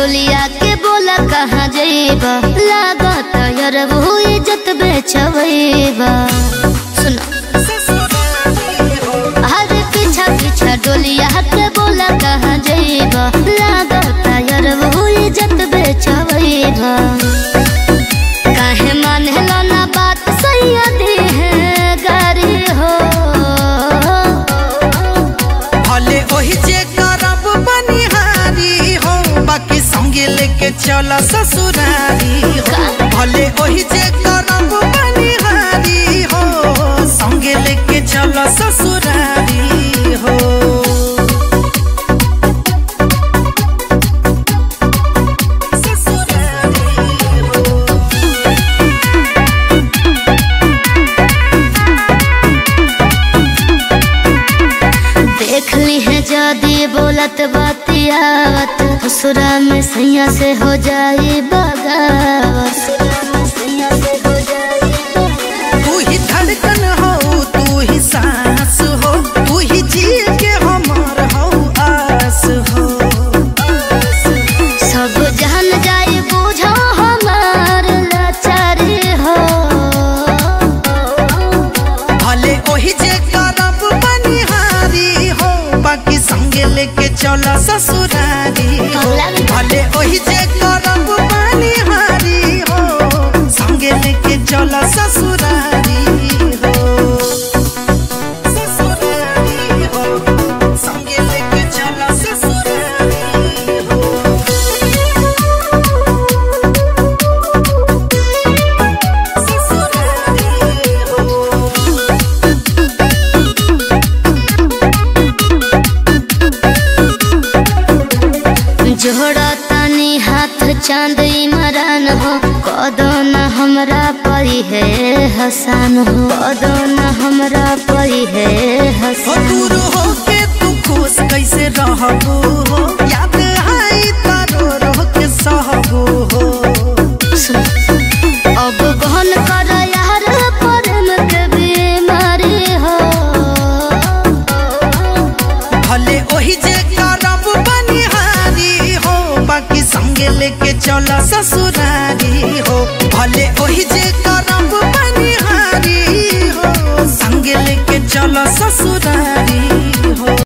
डोलिया के बोला कहाँ जइबा लागत यार वो इज्जत बेचबा सुनो अरे पीछा पीछा डोलिया के बोला कहाँ जइबा लागत यार वो इज्जत बेचबा काहे मानेला ना बात सैयदी है गारी हो भले ओही जे करब बनिहारी हो बाकी संगे लेके चल ससुरारी हो भले ओही जे करब बनिहारी हो संगे लेके चल ससुरारी हो ससुरारी हो देख ली है जदी बोलत बातियावत ससुरा में सैया से हो जाई बगावत तू ही धड़कन हो तू ही सांस हो तू ही जी के हमार हो आस हो सब जान जाई बुझो हमार लाचारी हो भले ओही जे करब बनिहारी हो बाकी संगे लेके चल ससुरारी हो भले ओही जे करब बनिहारी हो संगे लेके चल ससुरारी हो ससुरारी हो संगे लेके चल ससुरारी हो ससुरारी हो जोड़ा तनी हाथ चांद इमरान हो कदो न हमरा परी है हसान हो कदो न हमरा परी है हो हसान दूर हो के तू खुश कैसे रहबो हो याद आई तारो रह के सहबो हो अब गहन कर यार प्रेम के बीमारी हो भले ओही जे करब बनिहारी हो बाकी संगे लेके चल ससुरारी हो भले ओही जे करब बनिहारी हो संगे लेके चल ससुरारी